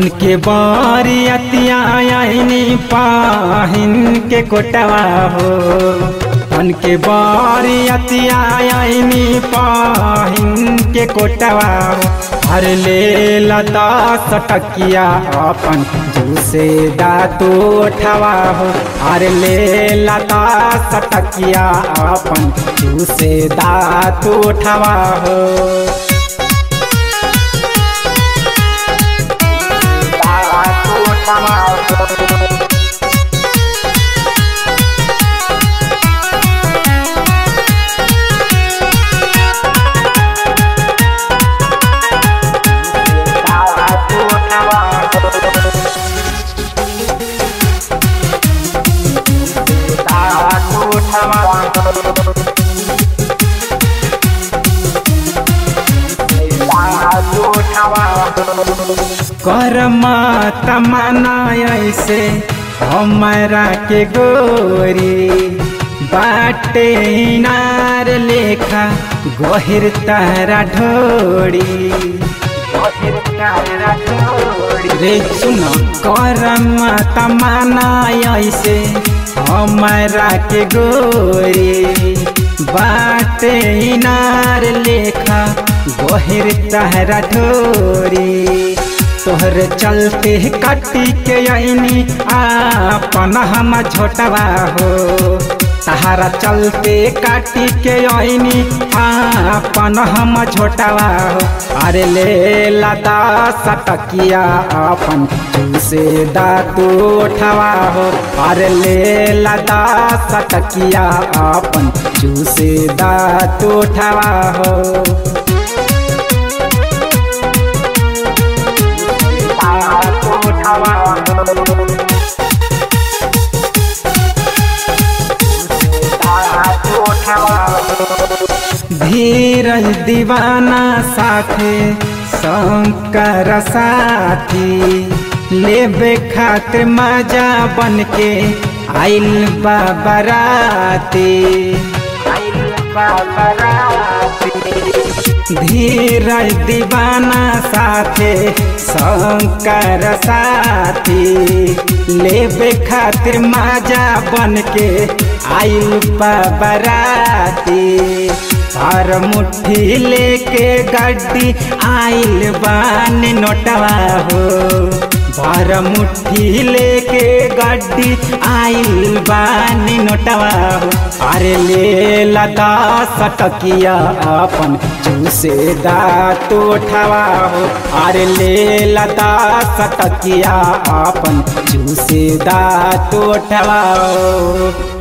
बन के बारी अतियानी पाहिन के कोटवा हो बन के बारी अतियानी पाहिन के कोटवा हो हर ले लता सटकिया अपन जूसे दातू उठवा हो हर ले लता सटकिया अपन जूसे दातू उठवा हो करमा तमना ऐसे हमारा के गोरी बाटे नार लेखा गहिर तारा ढोड़ी रे सुन करमा तमना ऐसे हमारा के गोरी बाटे नार लेखा गहिर तारा ढोरी तोहर चलते कटी के आईनी आपन हम झोटवा हो तहारा चलते काटी के आईनी आपन हम झोटवा हो अरे ले लता सटकिया अपन जूसे दातू उठवा हो अरे ले लता सटकिया अपन जूसे दातू उठवा हो धीरज दीवाना साथे शंकर साथी लेबे खातिर मजा बन के आइल बाबराती धीरज दीवाना साथे शंकर साथी लेबे खातिर मजा बन के आइल बाबराती पर मुट्ठी लेके गड्डी आइल बान नोटवा हो भर मुट्ठी लेके गड्डी आइल बान नोटवा हो अरे ले लता सटकिया अपन जूसे दात उठवा हो अरे ले लता सटकिया अपन जूसे दात उठवा हो